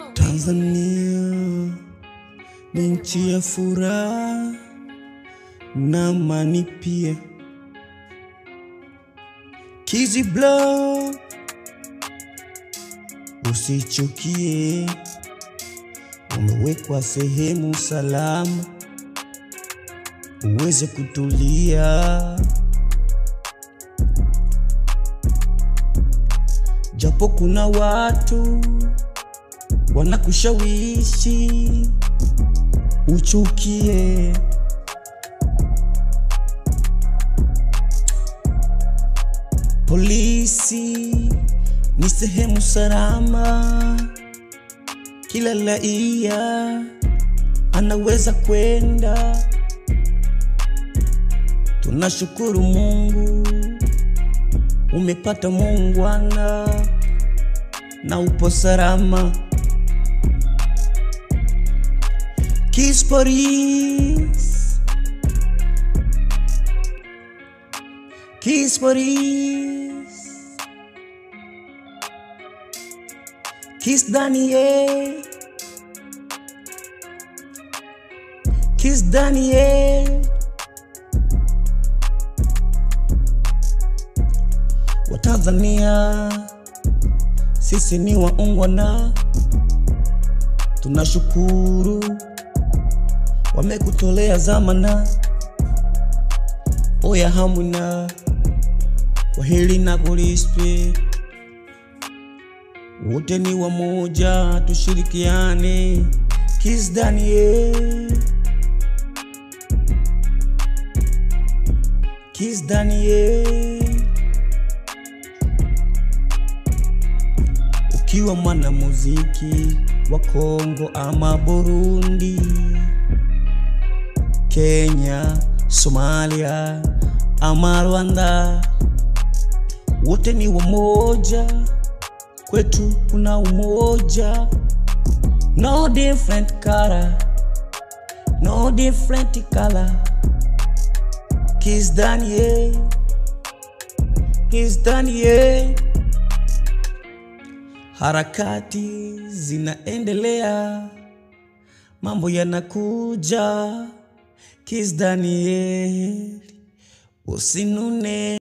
Tanzania ni nchi ya furaha na amani pia. Kizi Blow, usichukie, umewekwa sehemu salama uweze kutulia, japo kuna watu wanakushawishi uchukie. Polisi ni sehemu salama, kila raia anaweza kwenda. Tunashukuru Mungu umepata muungwana na upo salama. Kiss Police, Kiss Police, Kiss Daniel, Kiss Daniel. Watanzania sisi ni waungwana, tunashukuru wamekutolea zamana. Oya hamuna wahili na kulispe, wote ni wamoja, tushirikiane. Kiss Daniel, Kiss Daniel. Ukiwa mwanamuziki wa Kongo ama Burundi, Kenya, Somalia ama Rwanda, wote ni wamoja, kwetu kuna umoja. No different color, no different color. Kiss Daniel, Kiss Daniel. Harakati zinaendelea, mambo yanakuja. Kiss Daniel, usinune.